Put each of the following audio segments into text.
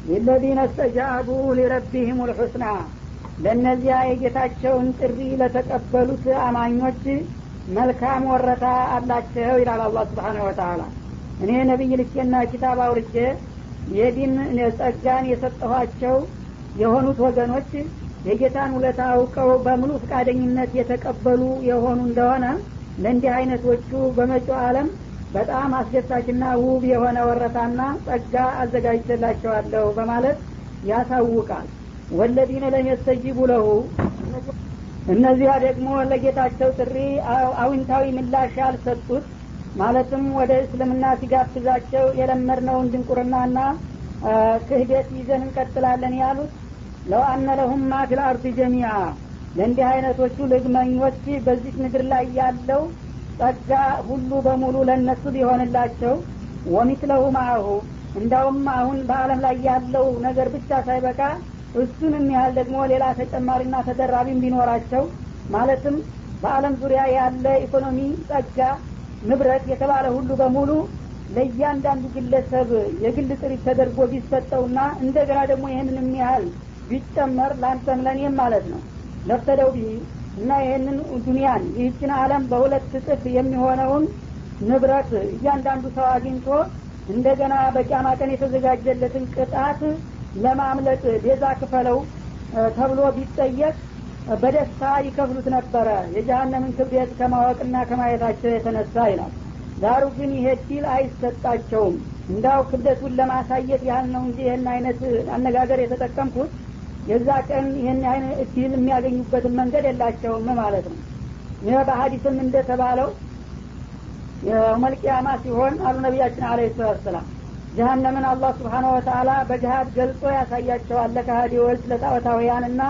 ሊለዚነ እስተጃቡ ሊረቢህም ልሑስና ለእነዚያ የጌታቸውን ጥሪ ለተቀበሉት አማኞች መልካም ወረታ አላቸው ይላል አላ ስብሓን ወተላ እኔ ነቢይ ልኬና ኪታብ አውርጄ የዲን ጸጋን የሰጠኋቸው የሆኑት ወገኖች የጌታን ውለታ አውቀው በሙሉ ፈቃደኝነት የተቀበሉ የሆኑ እንደሆነ ለእንዲህ አይነቶቹ በመጪው ዓለም በጣም አስደሳችና ውብ የሆነ ወረታና ጸጋ አዘጋጅተላቸዋለሁ በማለት ያሳውቃል ወለዲነ ለም የስተጂቡ ለሁ እነዚያ ደግሞ ለጌታቸው ጥሪ አዊንታዊ ምላሽ ያልሰጡት ማለትም ወደ እስልምና ሲጋብዛቸው የለመድነውን ድንቁርናና ክህደት ይዘን እንቀጥላለን ያሉት ለው አነ ለሁም ማ ፊል አርድ ጀሚዓ ለእንዲህ አይነቶቹ ልግመኞች በዚህ ምድር ላይ ያለው ጸጋ ሁሉ በሙሉ ለእነሱ ሊሆንላቸው ወሚትለሁ ማአሁ እንዳውም አሁን በአለም ላይ ያለው ነገር ብቻ ሳይበቃ እሱንም ያህል ደግሞ ሌላ ተጨማሪና ተደራቢም ቢኖራቸው ማለትም በአለም ዙሪያ ያለ ኢኮኖሚ ጸጋ ንብረት የተባለ ሁሉ በሙሉ ለእያንዳንዱ ግለሰብ የግል ጥሪት ተደርጎ ቢሰጠውና እንደገና ደግሞ ይህንን የሚያህል ቢጨመር ለአንተም ለእኔም ማለት ነው ለፍተደው ቢህ እና ይህንን ዱኒያን ይህችን አለም በሁለት እጥፍ የሚሆነውን ንብረት እያንዳንዱ ሰው አግኝቶ እንደገና በቂያማ ቀን የተዘጋጀለትን ቅጣት ለማምለጥ ቤዛ ክፈለው ተብሎ ቢጠየቅ በደስታ ይከፍሉት ነበረ የጀሀነምን ክብደት ከማወቅና ከማየታቸው የተነሳ ይላል ዳሩ ግን ይሄ ዲል አይሰጣቸውም እንዳው ክብደቱን ለማሳየት ያህል ነው እንጂ ይህን አይነት አነጋገር የተጠቀምኩት የዛ ቀን ይህን አይነት እድል የሚያገኙበትን መንገድ የላቸውም ማለት ነው ይህ በሀዲስም እንደተባለው የመልቅያማ ሲሆን አሉ ነቢያችን አለ ሰላት ሰላም ጀሀነምን አላህ ስብሓነ ወተአላ በጅሀድ ገልጾ ያሳያቸዋል ለካሃዲዎች ለጣዖታውያንና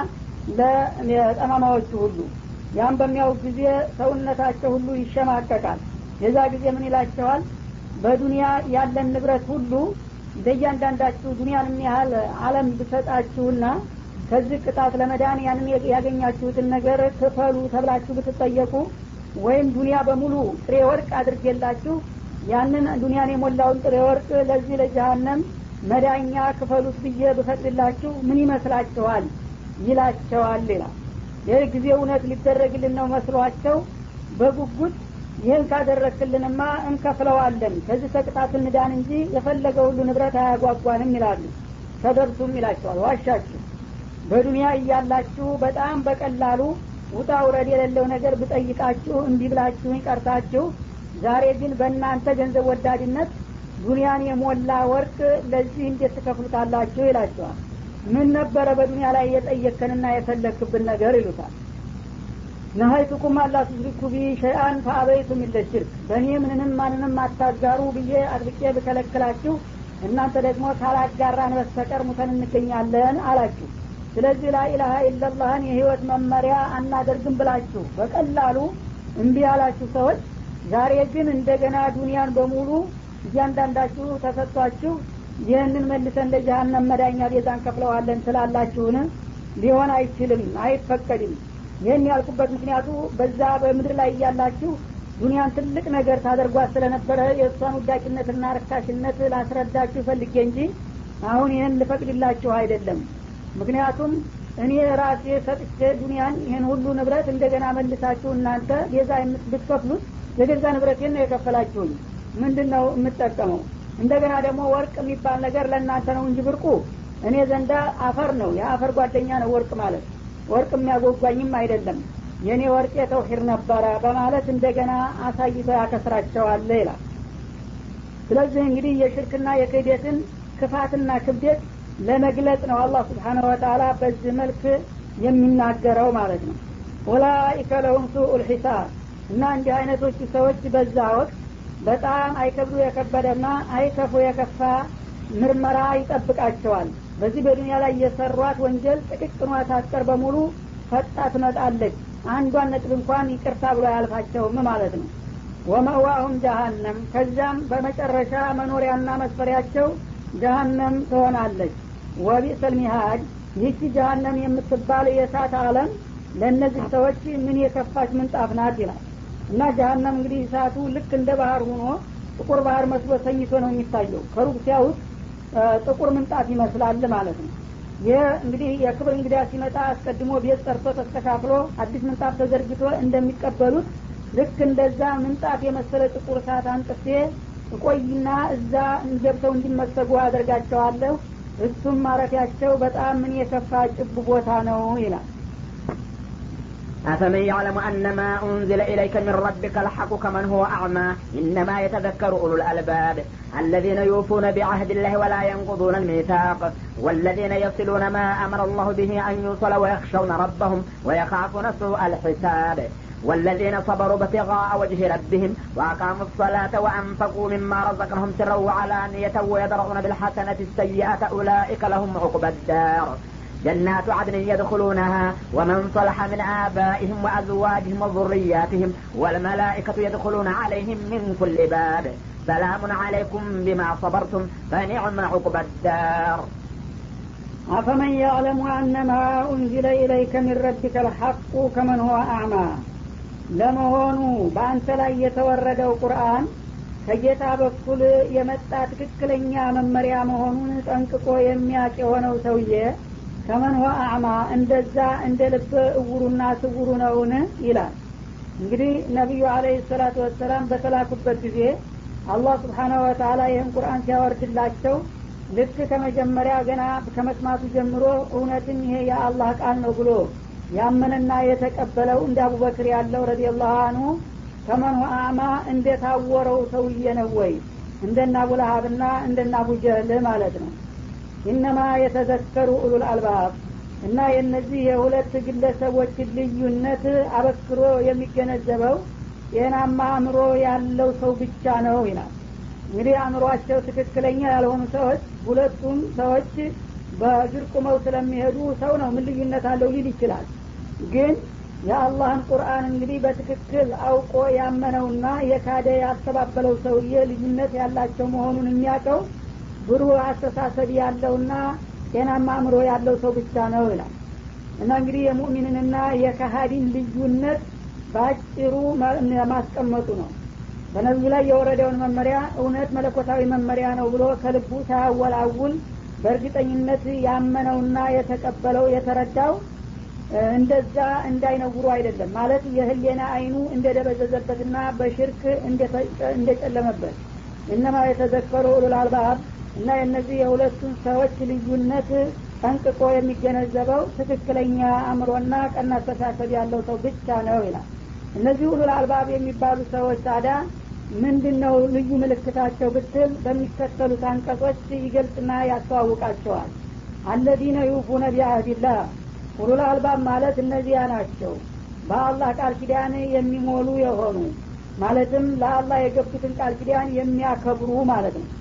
ለጠማማዎቹ ሁሉ ያም በሚያው ጊዜ ሰውነታቸው ሁሉ ይሸማቀቃል የዛ ጊዜ ምን ይላቸዋል በዱንያ ያለን ንብረት ሁሉ በእያንዳንዳችሁ ዱንያን ያህል አለም ብሰጣችሁና ከዚህ ቅጣት ለመዳን ያንን ያገኛችሁትን ነገር ክፈሉ ተብላችሁ ብትጠየቁ ወይም ዱንያ በሙሉ ጥሬ ወርቅ አድርጌላችሁ ያንን ዱንያን የሞላውን ጥሬ ወርቅ ለዚህ ለጀሀነም መዳኛ ክፈሉት ብዬ ብፈቅድላችሁ ምን ይመስላችኋል ይላቸዋል ይላል ይህ ጊዜ እውነት ሊደረግልን ነው መስሏቸው በጉጉት ይህን ካደረክልንማ እንከፍለዋለን ከዚህ ተቅጣት እንዳን እንጂ የፈለገ ሁሉ ንብረት አያጓጓንም ይላሉ ተደርሱም ይላቸዋል ዋሻችሁ በዱንያ እያላችሁ በጣም በቀላሉ ውጣ ውረድ የሌለው ነገር ብጠይቃችሁ እንዲህ ብላችሁ ይቀርታችሁ ዛሬ ግን በእናንተ ገንዘብ ወዳድነት ዱንያን የሞላ ወርቅ ለዚህ እንዴት ትከፍሉታላችሁ ይላቸዋል ምን ነበረ በዱንያ ላይ የጠየከንና የፈለክብን ነገር ይሉታል ነሀይቱኩም አላ ቱሽሪኩ ቢ ሸይአን ፈአበይቱም ኢለ ሽርክ በእኔ ምንንም ማንንም አታጋሩ ብዬ አጥብቄ ብከለክላችሁ እናንተ ደግሞ ካላጋራን በስተቀር ሙተን እንገኛለን አላችሁ ስለዚህ ላኢላሀ ኢለላህን የህይወት መመሪያ አናደርግም ብላችሁ በቀላሉ እምቢ ያላችሁ ሰዎች ዛሬ ግን እንደገና ዱንያን በሙሉ እያንዳንዳችሁ ተሰጥቷችሁ ይህንን መልሰን ለጀሀነም መዳኛ ቤዛ እንከፍለዋለን ስላላችሁን ሊሆን አይችልም አይፈቀድም ይህን ያልኩበት ምክንያቱ በዛ በምድር ላይ እያላችሁ ዱንያን ትልቅ ነገር ታደርጓት ስለነበረ የእሷን ውዳቂነትና ርካሽነት ላስረዳችሁ ፈልጌ እንጂ አሁን ይህን ልፈቅድላችሁ አይደለም ምክንያቱም እኔ ራሴ ሰጥቼ ዱንያን ይህን ሁሉ ንብረት እንደገና መልሳችሁ እናንተ ቤዛ ብትከፍሉት የገዛ ንብረቴን ነው የከፈላችሁኝ ምንድን ነው የምጠቀመው እንደገና ደግሞ ወርቅ የሚባል ነገር ለእናንተ ነው እንጂ ብርቁ እኔ ዘንዳ አፈር ነው የአፈር ጓደኛ ነው ወርቅ ማለት ወርቅ የሚያጓጓኝም አይደለም የእኔ ወርቅ የተውሂር ነበረ በማለት እንደገና አሳይቶ ያከስራቸዋለ ይላል ስለዚህ እንግዲህ የሽርክና የክህደትን ክፋትና ክብደት ለመግለጽ ነው አላህ ስብሓነሁ ወተላ በዚህ መልክ የሚናገረው ማለት ነው ኡላኢከ ለሁም ሱኡ ልሒሳብ እና እንዲህ አይነቶቹ ሰዎች በዛ ወቅት በጣም አይከብዱ የከበደና አይከፉ የከፋ ምርመራ ይጠብቃቸዋል በዚህ በዱንያ ላይ የሰሯት ወንጀል ጥቅቅኗ ታስቀር በሙሉ ፈጣ ትመጣለች አንዷን ነጥብ እንኳን ይቅርታ ብሎ አያልፋቸውም ማለት ነው ወመዋሁም ጀሀነም ከዚያም በመጨረሻ መኖሪያና መስፈሪያቸው ጀሀነም ትሆናለች ወቢሰል ሚሃድ ይህቺ ጀሀነም የምትባል የእሳት አለም ለእነዚህ ሰዎች ምን የከፋች ምንጣፍ ናት ይላል እና ጀሀነም እንግዲህ እሳቱ ልክ እንደ ባህር ሆኖ ጥቁር ባህር መስሎ ተኝቶ ነው የሚታየው ከሩቅ ሲያዩት ጥቁር ምንጣፍ ይመስላል ማለት ነው ይህ እንግዲህ የክብር እንግዳ ሲመጣ አስቀድሞ ቤት ጠርቶ ተስተካክሎ አዲስ ምንጣፍ ተዘርግቶ እንደሚቀበሉት ልክ እንደዛ ምንጣፍ የመሰለ ጥቁር ሰዓት አንጥፌ እቆይና እዛ ገብተው እንዲመሰጉ አደርጋቸዋለሁ እሱም ማረፊያቸው በጣም ምን የከፋ ጭብ ቦታ ነው ይላል أفمن يعلم أن ما أنزل إليك من ربك الحق كمن هو أعمى إنما يتذكر أولو الألباب الذين يوفون بعهد الله ولا ينقضون الميثاق والذين يصلون ما أمر الله به أن يوصل ويخشون ربهم ويخافون سوء الحساب والذين صبروا ابتغاء وجه ربهم وأقاموا الصلاة وأنفقوا مما رزقناهم سرا وعلانية ويدرؤون بالحسنة السيئة أولئك لهم عقبى الدار جنات عدن يدخلونها ومن صلح من آبائهم وأزواجهم وذرياتهم والملائكة يدخلون عليهم من كل باب سلام عليكم بما صبرتم فنعم عقبى الدار أفمن يعلم أن ما أنزل إليك من ربك الحق كمن هو أعمى ለመሆኑ በአንተ ላይ የተወረደው ቁርአን ከጌታ በኩል የመጣ ትክክለኛ መመሪያ መሆኑን ጠንቅቆ የሚያቅ የሆነው ሰውዬ ከመን ሆ አዕማ እንደዛ እንደ ልብ እውሩና ስውሩ ነውን ይላል እንግዲህ ነቢዩ አለህ ሰላቱ ወሰላም በተላኩበት ጊዜ አላህ ስብሓናሁ ወተላ ይህን ቁርአን ሲያወርድላቸው ልክ ከመጀመሪያ ገና ከመስማቱ ጀምሮ እውነትም ይሄ የአላህ ቃል ነው ብሎ ያመነና የተቀበለው እንደ አቡበክር ያለው ረዲየላሁ አንሁ ከመን አዕማ እንደታወረው ሰውዬ ነው ወይ እንደና አቡለሀብና እንደና አቡጀህል ማለት ነው ኢነማ የተዘከሩ ኡሉል አልባብ እና የእነዚህ የሁለት ግለሰቦች ልዩነት አበክሮ የሚገነዘበው ጤናማ አእምሮ ያለው ሰው ብቻ ነው ይላል እንግዲህ አእምሯቸው ትክክለኛ ያልሆኑ ሰዎች ሁለቱም ሰዎች በእግር ቁመው ስለሚሄዱ ሰው ነው ምን ልዩነት አለው ሊል ይችላል ግን የአላህን ቁርአን እንግዲህ በትክክል አውቆ ያመነውና የካደ ያስተባበለው ሰውዬ ልዩነት ያላቸው መሆኑን የሚያውቀው ብሩህ አስተሳሰብ ያለውና ጤናማ አእምሮ ያለው ሰው ብቻ ነው ይላል እና እንግዲህ የሙእሚንንና የካሃዲን ልዩነት በአጭሩ ማስቀመጡ ነው በነቢዩ ላይ የወረደውን መመሪያ እውነት መለኮታዊ መመሪያ ነው ብሎ ከልቡ ሳያወላውል በእርግጠኝነት ያመነውና የተቀበለው የተረዳው እንደዛ እንዳይነውሩ አይደለም ማለት የህሌና አይኑ እንደደበዘዘበትና በሽርክ እንደጨለመበት እነማ የተዘከሩ ኡሉል አልባብ እና የእነዚህ የሁለቱን ሰዎች ልዩነት ጠንቅቆ የሚገነዘበው ትክክለኛ አእምሮና ቀና አስተሳሰብ ያለው ሰው ብቻ ነው ይላል እነዚህ ኡሉል አልባብ የሚባሉ ሰዎች ታዲያ ምንድን ነው ልዩ ምልክታቸው ብትል በሚከተሉት አንቀጾች ይገልጽና ያስተዋውቃቸዋል አለዚነ ዩፉነ ቢአህዲላህ ኡሉል አልባብ ማለት እነዚያ ናቸው በአላህ ቃል ኪዳን የሚሞሉ የሆኑ ማለትም ለአላህ የገቡትን ቃል ኪዳን የሚያከብሩ ማለት ነው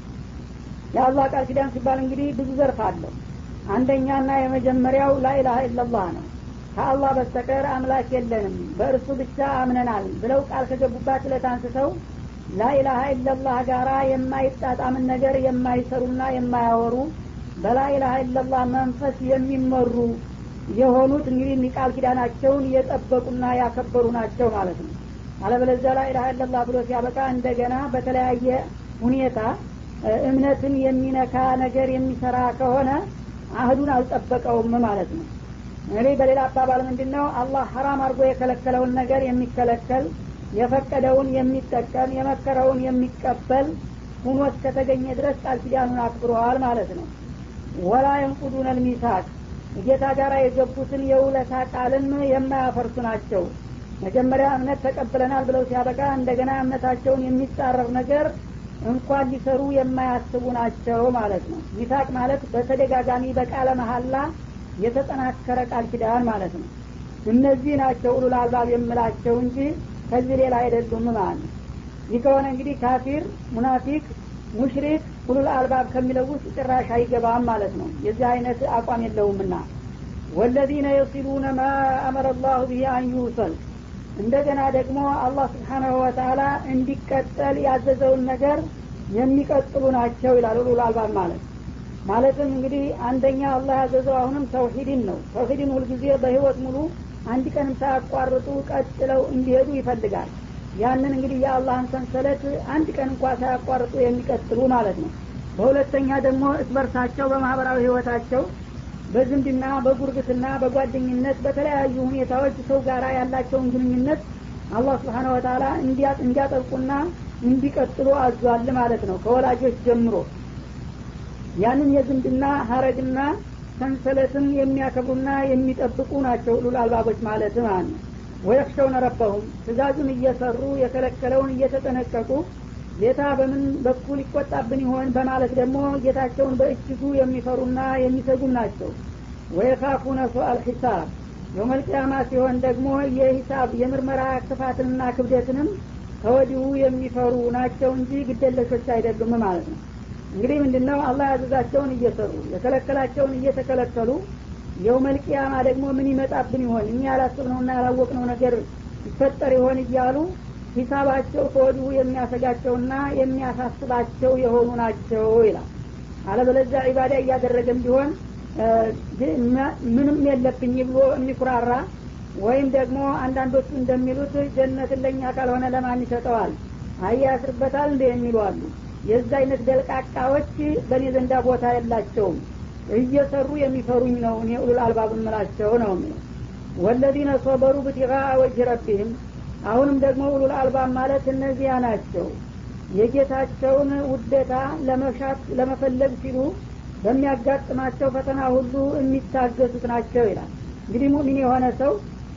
የአላህ ቃል ኪዳን ሲባል እንግዲህ ብዙ ዘርፍ አለው አንደኛና የመጀመሪያው ላኢላሀ ኢላላህ ነው ከአላህ በስተቀር አምላክ የለንም በእርሱ ብቻ አምነናል ብለው ቃል ከገቡባት እለት አንስተው ላኢላሀ ኢላላህ ጋራ የማይጣጣምን ነገር የማይሰሩና የማያወሩ በላኢላሀ ኢላላህ መንፈስ የሚመሩ የሆኑት እንግዲህ ቃል ኪዳናቸውን የጠበቁና ያከበሩ ናቸው ማለት ነው አለበለዚያ ላኢላሀ ኢላላህ ብሎ ሲያበቃ እንደገና በተለያየ ሁኔታ እምነትን የሚነካ ነገር የሚሰራ ከሆነ አህዱን አልጠበቀውም ማለት ነው እንግዲህ በሌላ አባባል ምንድን ነው አላህ ሀራም አድርጎ የከለከለውን ነገር የሚከለከል የፈቀደውን የሚጠቀም የመከረውን የሚቀበል ሁኖ እስከተገኘ ድረስ ቃል ኪዳኑን አክብረዋል ማለት ነው ወላ የንቁዱን ልሚሳቅ ጌታ ጋር የገቡትን የውለታ ቃልን የማያፈርሱ ናቸው መጀመሪያ እምነት ተቀብለናል ብለው ሲያበቃ እንደገና እምነታቸውን የሚጻረር ነገር እንኳን ሊሰሩ የማያስቡ ናቸው ማለት ነው ሚሳቅ ማለት በተደጋጋሚ በቃለ መሀላ የተጠናከረ ቃል ኪዳን ማለት ነው እነዚህ ናቸው ኡሉል አልባብ የምላቸው እንጂ ከዚህ ሌላ አይደሉም ማለት ነው ይህ ከሆነ እንግዲህ ካፊር ሙናፊቅ ሙሽሪክ ኡሉል አልባብ ከሚለው ውስጥ ጭራሽ አይገባም ማለት ነው የዚህ አይነት አቋም የለውምና ወለዚነ የሲሉነ ማ አመረ ላሁ ብሂ አን ዩሰል እንደገና ደግሞ አላህ ስብሓናሁ ወተላ እንዲቀጠል ያዘዘውን ነገር የሚቀጥሉ ናቸው ይላል ኡሉል አልባብ ማለት ማለትም እንግዲህ አንደኛ አላህ ያዘዘው አሁንም ተውሂድን ነው ተውሂድን ሁልጊዜ በህይወት ሙሉ አንድ ቀንም ሳያቋርጡ ቀጥለው እንዲሄዱ ይፈልጋል ያንን እንግዲህ የአላህን ሰንሰለት አንድ ቀን እንኳ ሳያቋርጡ የሚቀጥሉ ማለት ነው በሁለተኛ ደግሞ እስበርሳቸው በማህበራዊ ህይወታቸው በዝምድና በጉርብትና በጓደኝነት በተለያዩ ሁኔታዎች ሰው ጋር ያላቸውን ግንኙነት አላህ ስብሓነ ወተላ እንዲያጠብቁና እንዲቀጥሉ አዟል ማለት ነው ከወላጆች ጀምሮ ያንን የዝምድና ሀረግና ሰንሰለትን የሚያከብሩና የሚጠብቁ ናቸው ሉል አልባቦች ማለት ማለት ነው ወየክሸውነ ረበሁም ትእዛዙን እየሰሩ የከለከለውን እየተጠነቀቁ ጌታ በምን በኩል ይቆጣብን ይሆን በማለት ደግሞ ጌታቸውን በእጅጉ የሚፈሩና የሚሰጉም ናቸው ወየካፉነ ሱአል ሒሳብ የውመልቅያማ ሲሆን ደግሞ የሂሳብ የምርመራ ክፋትንና ክብደትንም ከወዲሁ የሚፈሩ ናቸው እንጂ ግደለሾች አይደሉም ማለት ነው እንግዲህ ምንድነው አላህ ያዘዛቸውን እየሰሩ የከለከላቸውን እየተከለከሉ የውመልቅያማ ደግሞ ምን ይመጣብን ይሆን እኛ ያላስብነውና ያላወቅነው ነገር ይፈጠር ይሆን እያሉ ሂሳባቸው ከወዲሁ የሚያሰጋቸውና የሚያሳስባቸው የሆኑ ናቸው ይላል አለበለዚያ ዒባዳ እያደረገም ቢሆን ምንም የለብኝ ብሎ የሚኩራራ ወይም ደግሞ አንዳንዶቹ እንደሚሉት ጀነትን ለእኛ ካልሆነ ለማን ይሰጠዋል አያ ያስርበታል እንደ የሚሉ አሉ የዛ አይነት ደልቃቃዎች በእኔ ዘንዳ ቦታ የላቸውም እየሰሩ የሚፈሩኝ ነው እኔ ኡሉል አልባብ ምላቸው ነው የሚለው ወለዚነ ሶበሩ ብቲቃ ወጅ ረቢህም አሁንም ደግሞ ኡሉል አልባብ ማለት እነዚያ ናቸው የጌታቸውን ውደታ ለመሻት ለመፈለግ ሲሉ በሚያጋጥማቸው ፈተና ሁሉ የሚታገሱት ናቸው ይላል እንግዲህ ሙሚን የሆነ ሰው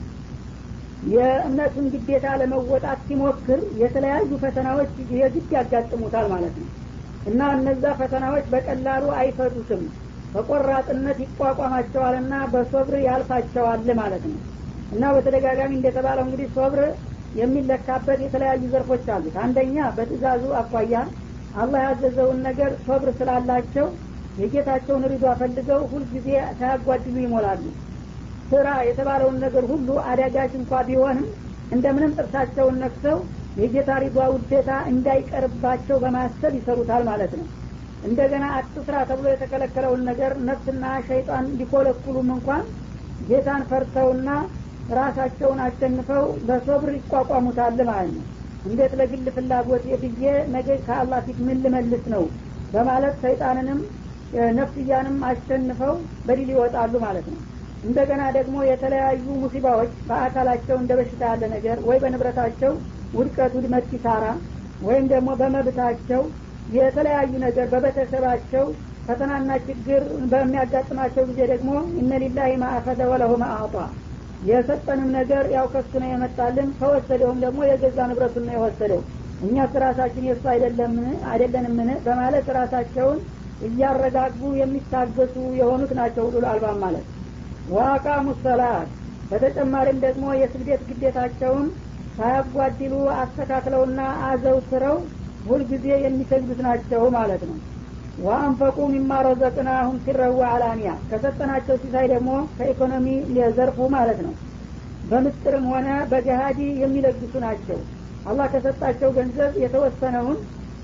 የእምነቱን ግዴታ ለመወጣት ሲሞክር የተለያዩ ፈተናዎች የግድ ያጋጥሙታል ማለት ነው እና እነዛ ፈተናዎች በቀላሉ አይፈቱትም በቆራጥነት ይቋቋማቸዋልና በሶብር ያልፋቸዋል ማለት ነው እና በተደጋጋሚ እንደተባለው እንግዲህ ሶብር የሚለካበት የተለያዩ ዘርፎች አሉት አንደኛ በትእዛዙ አኳያ አላህ ያዘዘውን ነገር ሶብር ስላላቸው የጌታቸውን ሪዷ ፈልገው ሁልጊዜ ሳያጓድሉ ይሞላሉ ስራ የተባለውን ነገር ሁሉ አዳጋች እንኳ ቢሆንም እንደምንም ጥርሳቸውን ነክሰው የጌታ ሪዷ ውዴታ እንዳይቀርባቸው በማሰብ ይሰሩታል ማለት ነው እንደገና አትስራ ተብሎ የተከለከለውን ነገር ነፍስና ሸይጣን ሊኮለኩሉም እንኳን ጌታን ፈርተውና ራሳቸውን አሸንፈው በሶብር ይቋቋሙታል ማለት ነው እንዴት ለግል ፍላጎት ብዬ ነገ ከአላህ ፊት ምን ልመልስ ነው በማለት ሰይጣንንም ነፍስያንም አሸንፈው በድል ይወጣሉ ማለት ነው እንደገና ደግሞ የተለያዩ ሙሲባዎች በአካላቸው እንደ በሽታ ያለ ነገር ወይ በንብረታቸው ውድቀት ውድመት ኪሳራ ወይም ደግሞ በመብታቸው የተለያዩ ነገር በቤተሰባቸው ፈተናና ችግር በሚያጋጥማቸው ጊዜ ደግሞ እነ ሊላሂ ማአፈደ ወለሁ ማአጧ የሰጠንም ነገር ያው ከሱ ነው የመጣልን ከወሰደውም ደግሞ የገዛ ንብረቱን ነው የወሰደው እኛስ ራሳችን የእሱ አይደለምን አይደለንምን በማለት ራሳቸውን እያረጋጉ የሚታገሱ የሆኑት ናቸው ሉል አልባም ማለት ዋቃሙ ሰላት በተጨማሪም ደግሞ የስግደት ግዴታቸውን ሳያጓድሉ አስተካክለውና አዘውትረው ሁልጊዜ የሚሰግዱት ናቸው ማለት ነው ወአንፈቁ ሚማ ረዘቅናሁም ሲረዋ አላንያ ከሰጠናቸው ሲሳይ ደግሞ ከኢኮኖሚ የዘርፉ ማለት ነው በምስጥርም ሆነ በገሃዲ የሚለግሱ ናቸው አላህ ከሰጣቸው ገንዘብ የተወሰነውን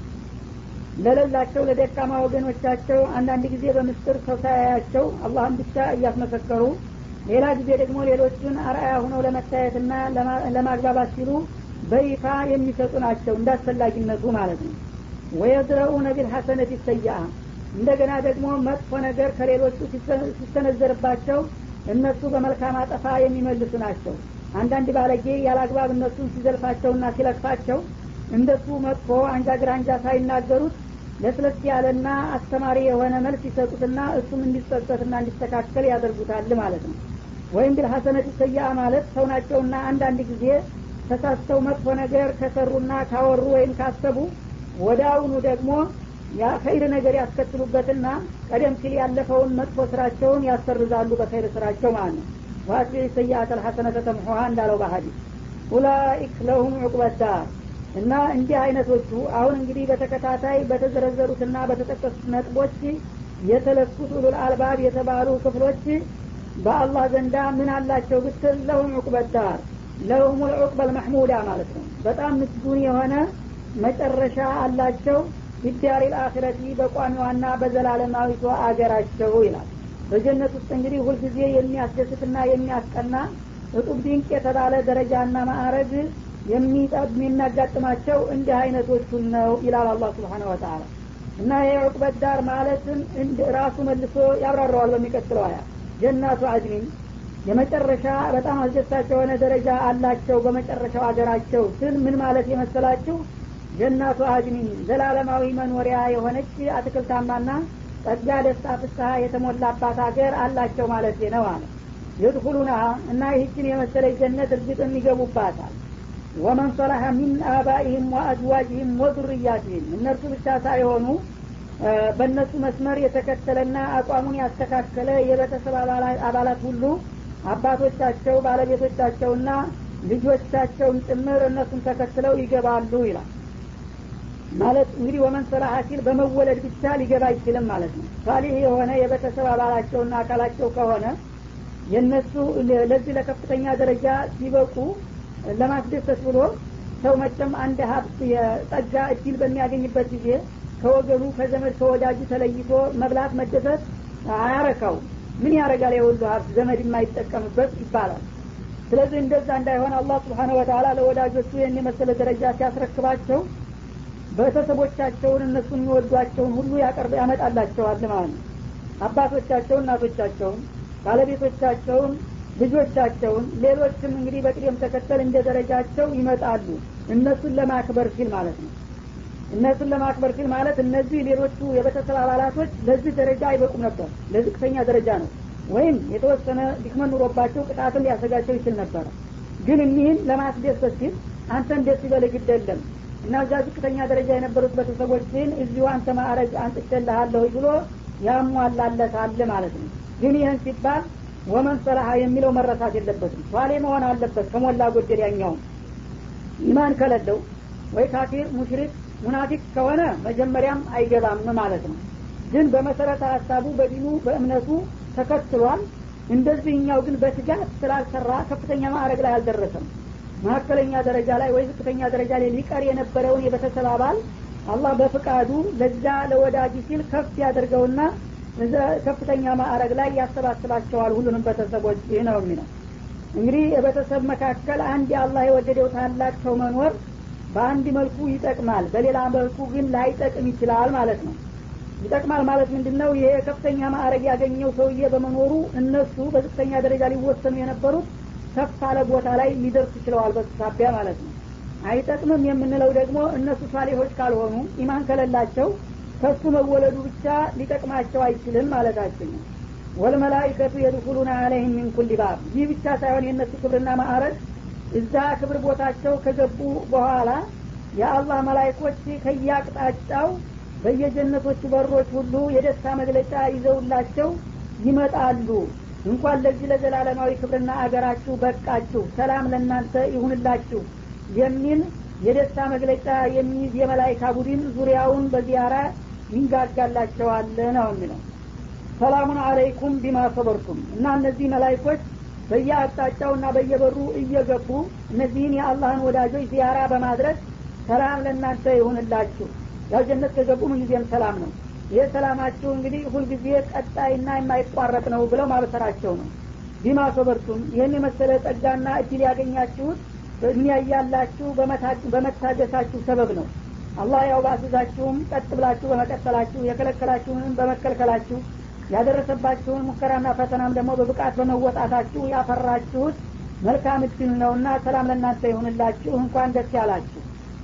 ለሌላቸው ለደካማ ወገኖቻቸው አንዳንድ ጊዜ በምስጥር ሰው ሳያያቸው አላህን ብቻ እያስመሰከሩ ሌላ ጊዜ ደግሞ ሌሎቹን አርአያ ሁነው ለመታየትና ለማግባባት ሲሉ በይፋ የሚሰጡ ናቸው እንዳስፈላጊነቱ ማለት ነው ወየድረኡነ ቢልሐሰነት ይሰያ እንደገና ደግሞ መጥፎ ነገር ከሌሎቹ ሲሰነዘርባቸው እነሱ በመልካም አጠፋ የሚመልሱ ናቸው አንዳንድ ባለጌ ያላግባብ እነሱን ሲዘልፋቸውና ሲለቅፋቸው እንደሱ መጥፎ አንጃ ግራንጃ ሳይናገሩት ለስለስ ያለና አስተማሪ የሆነ መልስ ይሰጡትና እሱም እንዲጸጸትና እንዲስተካከል ያደርጉታል ማለት ነው ወይም ቢል ሀሰነት ሰያ ማለት ሰው ናቸውና አንዳንድ ጊዜ ተሳስተው መጥፎ ነገር ከሰሩና ካወሩ ወይም ካሰቡ ወደ አሁኑ ደግሞ ኸይር ነገር ያስከትሉበትና ቀደም ሲል ያለፈውን መጥፎ ስራቸውን ያሰርዛሉ በኸይር ስራቸው ማለት ነው ዋትቢ ሰያአት አልሐሰነተ ተምሖሃ እንዳለው በሀዲስ ኡላኢክ ለሁም ዑቅበዳር እና እንዲህ አይነቶቹ አሁን እንግዲህ በተከታታይ በተዘረዘሩትና በተጠቀሱት ነጥቦች የተለኩት ኡሉል አልባብ የተባሉ ክፍሎች በአላህ ዘንዳ ምን አላቸው ብትል ለሁም ዑቅበዳር ለሁም ልዑቅበል መሕሙዳ ማለት ነው በጣም ምስጉን የሆነ መጨረሻ አላቸው ቢዳሪ ልአክረቲ በቋሚዋና በዘላለማዊቷ አገራቸው ይላል በጀነት ውስጥ እንግዲህ ሁልጊዜ የሚያስደስትና የሚያስቀና እጡብ ድንቅ የተባለ ደረጃና ማዕረግ የሚያጋጥማቸው እንዲህ አይነቶቹን ነው ይላል አላህ ስብሓን ወተላ እና የዑቅበት ዳር ማለትም ራሱ መልሶ ያብራራዋል በሚቀጥለው አያ ጀናቱ አድኒን የመጨረሻ በጣም አስደሳች የሆነ ደረጃ አላቸው በመጨረሻው ሀገራቸው ስል ምን ማለት የመሰላችሁ ጀናቱ አድኒን ዘላለማዊ መኖሪያ የሆነች አትክልታማና ጸጋ ደስታ ፍስሀ የተሞላባት ሀገር አላቸው ማለት ነው አለ የድኩሉና እና ይህችን የመሰለች ጀነት እርግጥም ይገቡባታል ወመን ሰላሐ ሚን አባኢህም ወአዝዋጅህም ወዙርያትህም እነርሱ ብቻ ሳይሆኑ በእነሱ መስመር የተከተለና አቋሙን ያስተካከለ የቤተሰብ አባላት ሁሉ አባቶቻቸው ባለቤቶቻቸውና ልጆቻቸውን ጭምር እነሱን ተከትለው ይገባሉ ይላል ማለት እንግዲህ ወመን ሰላሐ ሲል በመወለድ ብቻ ሊገባ አይችልም ማለት ነው ሳሊህ የሆነ የቤተሰብ አባላቸውና አካላቸው ከሆነ የእነሱ ለዚህ ለከፍተኛ ደረጃ ሲበቁ ለማስደሰት ብሎ ሰው መቸም አንድ ሀብት የጸጋ እድል በሚያገኝበት ጊዜ ከወገኑ ከዘመድ ከወዳጁ ተለይቶ መብላት መደሰት አያረካው ምን ያረጋል የሁሉ ሀብት ዘመድ የማይጠቀምበት ይባላል ስለዚህ እንደዛ እንዳይሆን አላህ ስብሓነ ወተላ ለወዳጆቹ ይህን የመሰለ ደረጃ ሲያስረክባቸው ቤተሰቦቻቸውን እነሱን የሚወዷቸውን ሁሉ ያቀርብ ያመጣላቸዋል ማለት ነው አባቶቻቸውን እናቶቻቸውን ባለቤቶቻቸውን ልጆቻቸውን ሌሎችም እንግዲህ በቅደም ተከተል እንደ ደረጃቸው ይመጣሉ እነሱን ለማክበር ሲል ማለት ነው እነሱን ለማክበር ሲል ማለት እነዚህ ሌሎቹ የቤተሰብ አባላቶች ለዚህ ደረጃ አይበቁም ነበር ለዝቅተኛ ደረጃ ነው ወይም የተወሰነ ድክመት ኑሮባቸው ቅጣትን ሊያሰጋቸው ይችል ነበረ ግን እኒህን ለማስደሰት ሲል አንተን ደስ ይበልህ ግድ የለም እና እዛ ዝቅተኛ ደረጃ የነበሩት ቤተሰቦችን እዚሁ አንተ ማዕረግ አንጥቼልሃለሁ ብሎ ያሟላለታል ማለት ነው ግን ይህን ሲባል ወመን ሰላሀ የሚለው መረሳት የለበትም ሷሌ መሆን አለበት ከሞላ ጎደል ያኛውም ኢማን ከሌለው ወይ ካፊር ሙሽሪክ ሙናፊቅ ከሆነ መጀመሪያም አይገባም ማለት ነው ግን በመሰረተ ሀሳቡ በዲኑ በእምነቱ ተከትሏል እንደዚህኛው ግን በትጋት ስላልሰራ ከፍተኛ ማዕረግ ላይ አልደረሰም መካከለኛ ደረጃ ላይ ወይ ዝቅተኛ ደረጃ ላይ ሊቀር የነበረውን የቤተሰብ አባል አላህ በፍቃዱ ለዛ ለወዳጅ ሲል ከፍ ያደርገውና ከፍተኛ ማዕረግ ላይ ያሰባስባቸዋል ሁሉንም ቤተሰቦች ይህ ነው የሚለው እንግዲህ የቤተሰብ መካከል አንድ የአላህ የወደደው ታላቅ ሰው መኖር በአንድ መልኩ ይጠቅማል በሌላ መልኩ ግን ላይጠቅም ይችላል ማለት ነው ይጠቅማል ማለት ምንድን ነው ይሄ ከፍተኛ ማዕረግ ያገኘው ሰውዬ በመኖሩ እነሱ በዝቅተኛ ደረጃ ሊወሰኑ የነበሩት ከፍ አለ ቦታ ላይ ሊደርሱ ችለዋል በሱ ሳቢያ ማለት ነው አይጠቅምም የምንለው ደግሞ እነሱ ሳሌሆች ካልሆኑ ኢማን ከሌላቸው ከሱ መወለዱ ብቻ ሊጠቅማቸው አይችልም ማለታችን ነው ወልመላይከቱ የድኩሉና አለህም ሚን ኩል ባብ ይህ ብቻ ሳይሆን የእነሱ ክብርና ማዕረግ እዛ ክብር ቦታቸው ከገቡ በኋላ የአላህ መላይኮች ከያቅጣጫው በየጀነቶቹ በሮች ሁሉ የደስታ መግለጫ ይዘውላቸው ይመጣሉ እንኳን ለዚህ ለዘላለማዊ ክብርና አገራችሁ በቃችሁ ሰላም ለእናንተ ይሁንላችሁ የሚል የደስታ መግለጫ የሚይዝ የመላይካ ቡድን ዙሪያውን በዚያራ ይንጋጋላቸዋል ነው የሚለው ሰላሙን አለይኩም ቢማ ሰበርቱም እና እነዚህ መላይኮች በየአቅጣጫው እና በየበሩ እየገቡ እነዚህን የአላህን ወዳጆች ዚያራ በማድረግ ሰላም ለእናንተ ይሁንላችሁ ያው ጀነት ከገቡ ምንጊዜም ሰላም ነው ይህ ሰላማችሁ እንግዲህ ሁልጊዜ ቀጣይና የማይቋረጥ ነው ብለው ማበሰራቸው ነው ቢማ ሰበርቱም ይህን የመሰለ ጸጋና እድል ያገኛችሁት በዱኒያ እያላችሁ በመታገሳችሁ ሰበብ ነው አላህ ያው ባስዛችሁም ቀጥ ብላችሁ በመቀጠላችሁ የከለከላችሁንም በመከልከላችሁ ያደረሰባችሁን ሙከራና ፈተናም ደግሞ በብቃት በመወጣታችሁ ያፈራችሁት መልካም እድል ነውና ሰላም ለእናንተ ይሁንላችሁ እንኳን ደስ ያላችሁ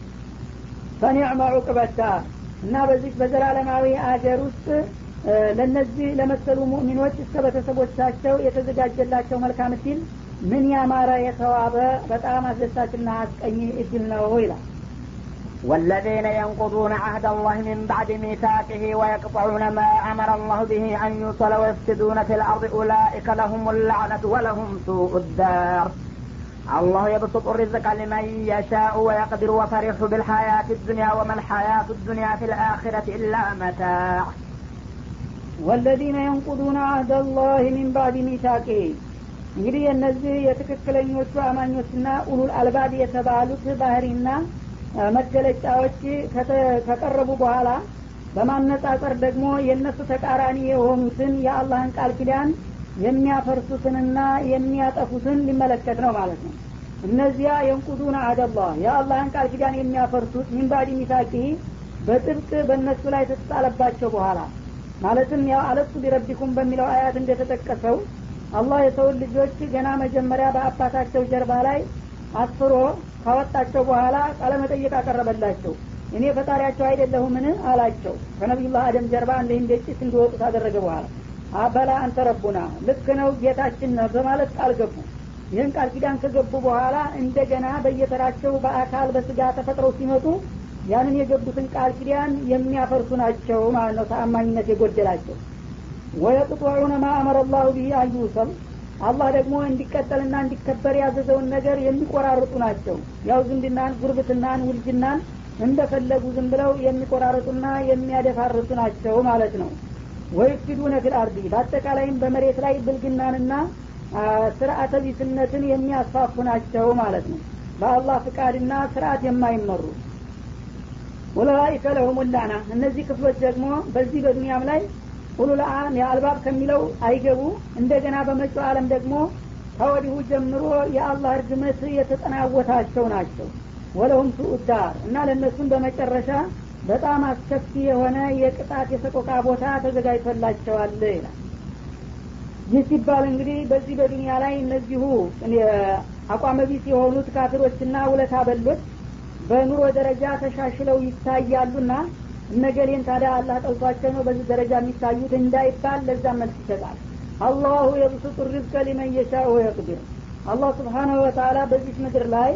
ፈኒዕመ ዑቅበታ እና በዚህ በዘላለማዊ አገር ውስጥ ለነዚህ ለመሰሉ ሙእሚኖች እስከ ቤተሰቦቻቸው የተዘጋጀላቸው መልካም እድል ምን ያማረ የተዋበ በጣም አስደሳችና አስቀኝ እድል ነው ይላል والذين ينقضون عهد الله من بعد ميثاقه ويقطعون ما أمر الله به أن يوصل ويفسدون في الأرض أولئك لهم اللعنة ولهم سوء الدار الله يبسط الرزق لمن يشاء ويقدر وفرح بالحياة الدنيا وما الحياة الدنيا في الآخرة إلا متاع والذين ينقضون عهد الله من بعد ميثاقه እንግዲህ እነዚህ የትክክለኞቹ አማኞችና ኡሉል አልባብ የተባሉት ባህሪና መገለጫዎች ከቀረቡ በኋላ በማነጻጸር ደግሞ የእነሱ ተቃራኒ የሆኑትን የአላህን ቃል ኪዳን የሚያፈርሱትንና የሚያጠፉትን ሊመለከት ነው ማለት ነው እነዚያ የንቁዱን አደላህ የአላህን ቃል ኪዳን የሚያፈርሱት ሚንባዲ ሚሳቂ በጥብቅ በእነሱ ላይ ተጣለባቸው በኋላ ማለትም ያው አለሱ ቢረቢኩም በሚለው አያት እንደተጠቀሰው አላህ የሰውን ልጆች ገና መጀመሪያ በአባታቸው ጀርባ ላይ አስፍሮ ካወጣቸው በኋላ ቃለመጠየቅ አቀረበላቸው እኔ ፈጣሪያቸው አይደለሁምን አላቸው ከነቢዩላህ አደም ጀርባ እንደ እንደ ጭስ እንዲወጡ ታደረገ በኋላ አበላ አንተ ረቡና ልክ ነው ጌታችን ነው በማለት ቃል ገቡ ይህን ቃል ኪዳን ከገቡ በኋላ እንደገና በየተራቸው በአካል በስጋ ተፈጥረው ሲመጡ ያንን የገቡትን ቃል ኪዳን የሚያፈርሱ ናቸው ማለት ነው ተአማኝነት የጎደላቸው ወየቅጥዑነ ማ አመረ ላሁ ብሂ አዩሰል አላህ ደግሞ እንዲቀጠልና እንዲከበር ያዘዘውን ነገር የሚቆራርጡ ናቸው ያው ዝምድናን ጉርብትናን ውልጅናን እንደፈለጉ ዝም ብለው የሚቆራርጡና የሚያደፋርሱ ናቸው ማለት ነው ወይፍሲዱነ ፊል አርዲ በአጠቃላይም በመሬት ላይ ብልግናንና ስርአተ ቢስነትን የሚያስፋፉ ናቸው ማለት ነው በአላህ ፍቃድና ስርአት የማይመሩ ኡላይከ ለሁም ላና እነዚህ ክፍሎች ደግሞ በዚህ በዱንያም ላይ ኡሉልአም የአልባብ ከሚለው አይገቡ እንደገና በመጪው አለም ደግሞ ከወዲሁ ጀምሮ የአላህ እርግመት የተጠናወታቸው ናቸው ወለሁም ሱኡዳር እና ለእነሱም በመጨረሻ በጣም አስከፊ የሆነ የቅጣት የሰቆቃ ቦታ ተዘጋጅቶላቸዋል ይላል ይህ ሲባል እንግዲህ በዚህ በዱንያ ላይ እነዚሁ አቋመቢስ የሆኑት ካፊሮችና ውለታ በሎች በኑሮ ደረጃ ተሻሽለው ይታያሉና እነገሌን ታዲያ አላህ ጠልቷቸው ነው በዚህ ደረጃ የሚታዩት እንዳይባል ለዛ መልስ ይሰጣል አላሁ የብሱጡ ሪዝቀ ሊመን የሻኡ ወየቅድር አላህ ስብሓናሁ ወተላ በዚህ ምድር ላይ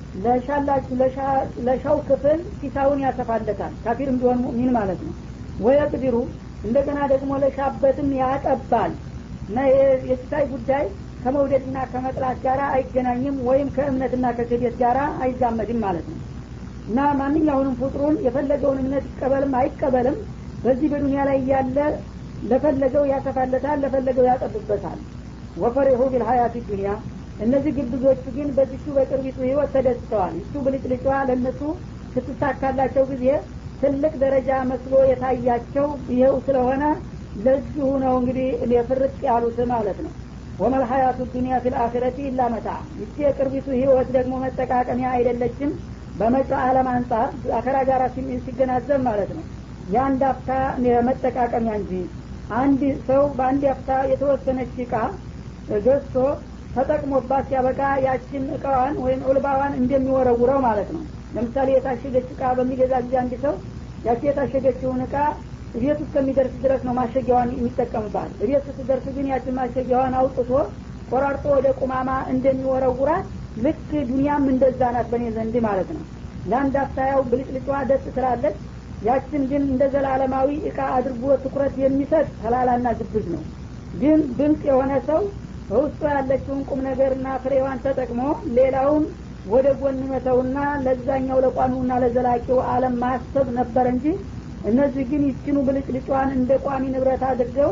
ለሻላችሁ ለሻው ክፍል ሲሳውን ያሰፋለታል ካፊርም ቢሆን ሙእሚን ማለት ነው ወየቅድሩ እንደገና ደግሞ ለሻበትም ያጠባል እና የሲሳይ ጉዳይ ከመውደድና ከመጥላት ጋር አይገናኝም ወይም ከእምነትና ከክህደት ጋር አይዛመድም ማለት ነው እና ማንኛውንም ፍጡሩን የፈለገውን እምነት ይቀበልም አይቀበልም በዚህ በዱንያ ላይ ያለ ለፈለገው ያሰፋለታል ለፈለገው ያጠብበታል ወፈሪሁ ቢልሀያት ዱኒያ እነዚህ ግብዞቹ ግን በዚቹ በቅርቢቱ ህይወት ተደስተዋል እሱ ብልጭልጫ ለእነሱ ስትሳካላቸው ጊዜ ትልቅ ደረጃ መስሎ የታያቸው ይኸው ስለሆነ ለዚሁ ነው እንግዲህ የፍርጥ ያሉት ማለት ነው ወመልሀያቱ ዱኒያ ፊል አኺረቲ ኢላ መታ ይቺ የቅርቢቱ ህይወት ደግሞ መጠቃቀሚያ አይደለችም በመጪው ዓለም አንጻር አከራ ጋር ሲገናዘብ ማለት ነው የአንድ አፍታ መጠቃቀሚያ እንጂ አንድ ሰው በአንድ አፍታ የተወሰነች እቃ ገዝቶ ተጠቅሞባት ሲያበቃ ያችን እቃዋን ወይም ዑልባዋን እንደሚወረውረው ማለት ነው ለምሳሌ የታሸገች እቃ በሚገዛ ጊዜ አንድ ሰው ያቺ የታሸገችውን እቃ ቤት እስከሚደርስ ድረስ ነው ማሸጊያዋን የሚጠቀምባት ቤት ስትደርስ ግን ያችን ማሸጊያዋን አውጥቶ ቆራርጦ ወደ ቁማማ እንደሚወረውራት ልክ ዱኒያም እንደዛ ናት በእኔ ዘንድ ማለት ነው ለአንድ አፍታያው ብልጭልጫ ደስ ትላለች ያችን ግን እንደ ዘላለማዊ እቃ አድርጎ ትኩረት የሚሰጥ ተላላና ግብዝ ነው ግን ብልጥ የሆነ ሰው በውስጡ ያለችውን ቁም ነገርና ፍሬዋን ተጠቅሞ ሌላውን ወደ ጎን መተውና ለዛኛው ለቋሚውና ለዘላቂው አለም ማሰብ ነበር እንጂ እነዚህ ግን ይችኑ ብልጭልጫዋን እንደ ቋሚ ንብረት አድርገው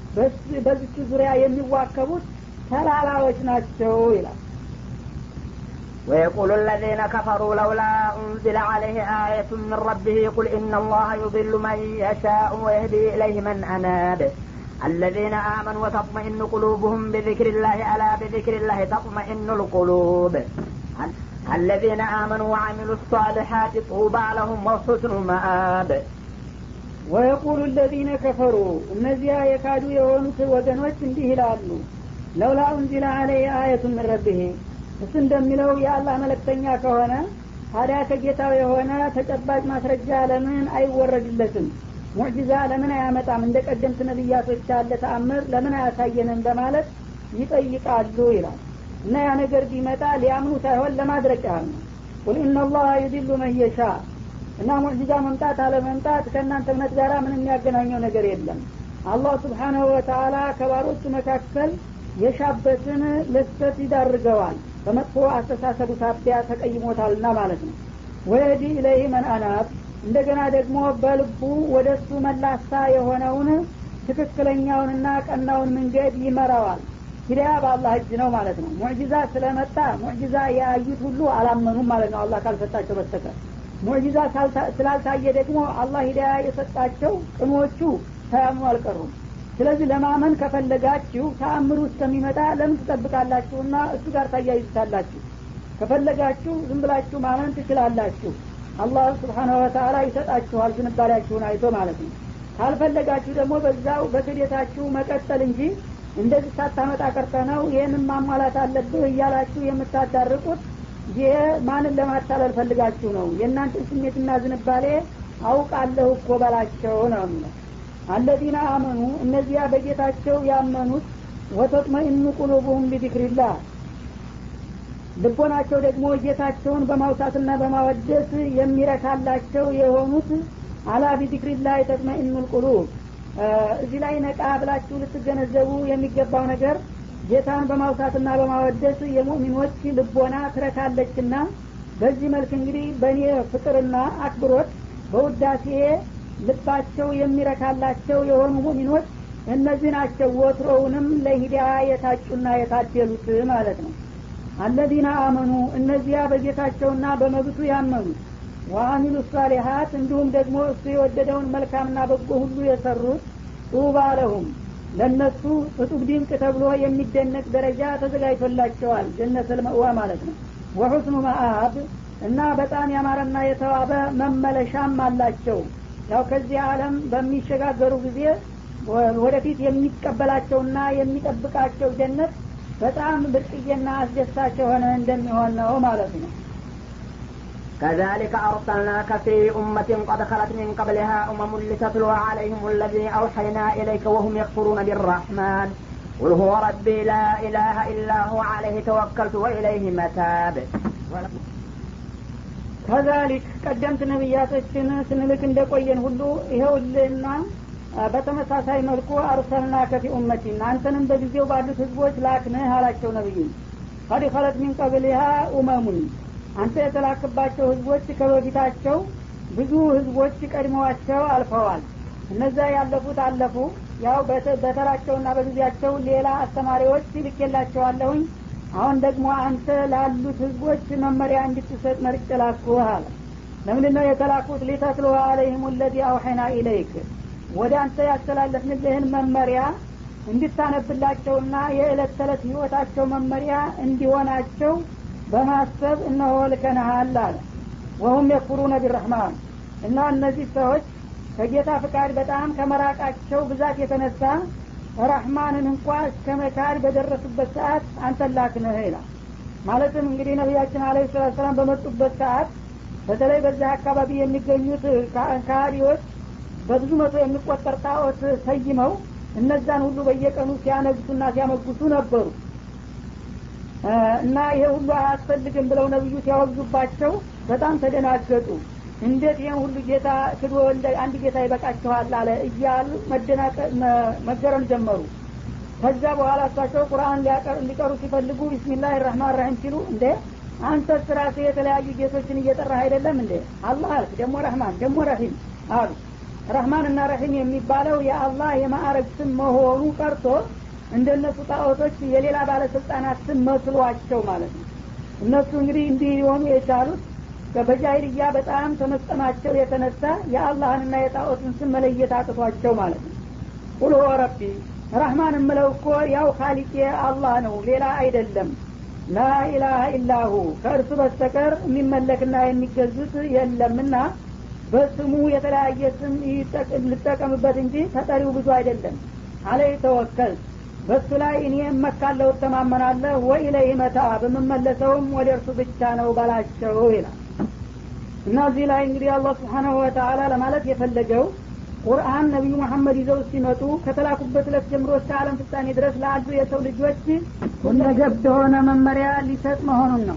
በዚቹ ዙሪያ የሚዋከቡት ተላላዎች ናቸው ይላል ويقول الذين كفروا لولا أنزل عليه آية من ربه قل إن الله يضل من يشاء ويهدي إليه من أناب الذين آمنوا وتطمئن قلوبهم بذكر الله ألا بذكر الله تطمئن القلوب الذين آمنوا وعملوا الصالحات طوبى لهم وحسن مآب ወየቁሉ ለዚነ ከፈሩ እነዚያ የካዱ የሆኑት ወገኖች እንዲህ ይላሉ ለውላ ኡንዚለ አለይ አየቱ ምን ረብሄ እሱ እንደሚለው የአላህ መለክተኛ ከሆነ ታዲያ ከጌታው የሆነ ተጨባጭ ማስረጃ ለምን አይወረድለትም ሙዕጂዛ ለምን አያመጣም እንደ ቀደምት ነቢያቶች ያለ ተአምር ለምን አያሳየንም በማለት ይጠይቃሉ ይላል እና ያ ነገር ቢመጣ ሊያምኑ ሳይሆን ለማድረግ ያህል ነው ቁል ኢናላህ ዩዲሉ መን የሻ እና ሙዕጂዛ መምጣት አለመምጣት ከእናንተ እምነት ጋር ምንም የሚያገናኘው ነገር የለም አላህ ስብሓናሁ ወተአላ ከባሮቹ መካከል የሻበትን ለስተት ይዳርገዋል በመጥፎ አስተሳሰቡ ሳቢያ ተቀይሞታልና ማለት ነው ወየዲ ኢለይህ መን አናብ እንደገና ደግሞ በልቡ ወደ እሱ መላሳ የሆነውን ትክክለኛውንና ቀናውን መንገድ ይመራዋል ሂዳያ በአላህ እጅ ነው ማለት ነው ሙዕጂዛ ስለመጣ ሙዕጂዛ ያዩት ሁሉ አላመኑም ማለት ነው አላህ ካልሰጣቸው በስተቀር ሙዕጂዛ ስላልታየ ደግሞ አላህ ሂዳያ የሰጣቸው ቅኖቹ ሳያምኑ አልቀሩም ስለዚህ ለማመን ከፈለጋችሁ ተአምሩ እስከሚመጣ ለምን ትጠብቃላችሁና እሱ ጋር ታያይዙታላችሁ ከፈለጋችሁ ዝም ብላችሁ ማመን ትችላላችሁ አላህ ስብሓናሁ ወተላ ይሰጣችኋል ዝንባሌያችሁን አይቶ ማለት ነው ካልፈለጋችሁ ደግሞ በዛው በክዴታችሁ መቀጠል እንጂ እንደዚህ ሳታመጣ ቀርተ ነው ይህንን ማሟላት አለብህ እያላችሁ የምታዳርቁት ይህ ማንን ለማታለል ፈልጋችሁ ነው የእናንተን ስሜትና ዝንባሌ አውቃለሁ እኮ በላቸው ነው የሚለው አለዚነ አመኑ እነዚያ በጌታቸው ያመኑት ወተጥመኢኑ ቁሉቡሁም ቢዚክሪላህ ልቦናቸው ደግሞ ጌታቸውን በማውሳትና በማወደስ የሚረካላቸው የሆኑት አላ ቢዚክሪላህ ተጥመኢኑ ልቁሉብ እዚህ ላይ ነቃ ብላችሁ ልትገነዘቡ የሚገባው ነገር ጌታን በማውሳትና በማወደስ የሙእሚኖች ልቦና ትረካለችና በዚህ መልክ እንግዲህ በእኔ ፍቅርና አክብሮት በውዳሴ ልባቸው የሚረካላቸው የሆኑ ሙሚኖች እነዚህ ናቸው ወትሮውንም ለሂዳያ የታጩና የታደሉት ማለት ነው አለዚነ አመኑ እነዚያ በጌታቸውና በመብቱ ያመኑ ወአሚሉ ሳሊሀት እንዲሁም ደግሞ እሱ የወደደውን መልካምና በጎ ሁሉ የሰሩት ጡባ ለሁም ለእነሱ እጡብ ድንቅ ተብሎ የሚደነቅ ደረጃ ተዘጋጅቶላቸዋል ጀነት ልመእዋ ማለት ነው ወሑስኑ መአብ እና በጣም ያማረና የተዋበ መመለሻም አላቸው ያው ከዚህ ዓለም በሚሸጋገሩ ጊዜ ወደፊት የሚቀበላቸውና የሚጠብቃቸው ጀነት በጣም ብርቅዬና አስደሳች የሆነ እንደሚሆን ነው ማለት ነው كذلك أرسلناك في أمة قد خلت من قبلها أمم لتتلو عليهم الذي أوحينا إليك وهم يكفرون بالرحمن قل هو ربي لا إله إلا هو عليه توكلت وإليه متاب ከዛሊክ ቀደምት ነቢያቶችን ስንልክ እንደቆየን ሁሉ ይኸውልና በተመሳሳይ መልኩ አርሰልና ከፊ ኡመቲን አንተንም በጊዜው ባሉት ህዝቦች ላክንህ አላቸው ነቢዩ ቀድ ኸለት ሚን ቀብሊሃ ኡመሙን አንተ የተላክባቸው ህዝቦች ከበፊታቸው ብዙ ህዝቦች ቀድመዋቸው አልፈዋል እነዛ ያለፉት አለፉ ያው በተራቸውና በጊዜያቸው ሌላ አስተማሪዎች ልኬላቸዋለሁኝ አሁን ደግሞ አንተ ላሉት ህዝቦች መመሪያ እንድትሰጥ መርጭ ላኩህ አለ ለምንድን ነው የተላኩት ሊተትሎ አለይህም ለዚ አውሐና ኢለይክ ወደ አንተ ያስተላለፍንልህን መመሪያ እንድታነብላቸውና የዕለት ተዕለት ህይወታቸው መመሪያ እንዲሆናቸው በማሰብ እነሆ ልከነሃል አለ ወሁም የኩሩነ ቢረህማን እና እነዚህ ሰዎች ከጌታ ፍቃድ በጣም ከመራቃቸው ብዛት የተነሳ ረህማንን እንኳ እስከ መካድ በደረሱበት ሰዓት አንተላክንህ ይላል ማለትም እንግዲህ ነቢያችን አለ ሰላት ሰላም በመጡበት ሰዓት በተለይ በዚህ አካባቢ የሚገኙት ካህዲዎች በብዙ መቶ የሚቆጠር ጣዖት ሰይመው እነዛን ሁሉ በየቀኑ ሲያነግሱና ሲያመጉሱ ነበሩ እና ይሄ ሁሉ አያስፈልግም ብለው ነብዩ ሲያወግዙባቸው በጣም ተደናገጡ እንዴት ይህን ሁሉ ጌታ ክዶ አንድ ጌታ ይበቃችኋል አለ እያሉ መገረም ጀመሩ ከዛ በኋላ እሳቸው ቁርአን ሊቀሩ ሲፈልጉ ቢስሚላህ ራህማን ራሂም ሲሉ እንዴ አንተ ስራሴ የተለያዩ ጌቶችን እየጠራህ አይደለም እንዴ አላህ አልክ ደግሞ ረህማን ደግሞ ረሂም አሉ ረህማን እና ረሂም የሚባለው የአላህ የማዕረግ ስም መሆኑ ቀርቶ እንደነሱ ጣዖቶች የሌላ ባለስልጣናት ስም መስሏቸው ማለት ነው እነሱ እንግዲህ እንዲህ ሊሆኑ የቻሉት በጃይልያ በጣም ተመስጠማቸው የተነሳ የአላህንና የጣዖትን ስም መለየት አቅቷቸው ማለት ነው ቁል ሁወ ረቢ ረህማን እምለው እኮ ያው ካሊቄ አላህ ነው ሌላ አይደለም ላኢላሀ ኢላሁ ከእርሱ በስተቀር የሚመለክና የሚገዙት የለምና በስሙ የተለያየ ስም ልጠቀምበት እንጂ ተጠሪው ብዙ አይደለም አለይ ተወከል በሱ ላይ እኔ እመካለሁ እተማመናለሁ ወኢለይህ መታ በምመለሰውም ወደ እርሱ ብቻ ነው በላቸው ይላል እና እዚህ ላይ እንግዲህ አላህ ስብሓናሁ ወተአላ ለማለት የፈለገው ቁርአን ነቢዩ መሐመድ ይዘው ሲመጡ ከተላኩበት ዕለት ጀምሮ እስከ አለም ፍጻሜ ድረስ ለአሉ የሰው ልጆች ሁለገብ የሆነ መመሪያ ሊሰጥ መሆኑን ነው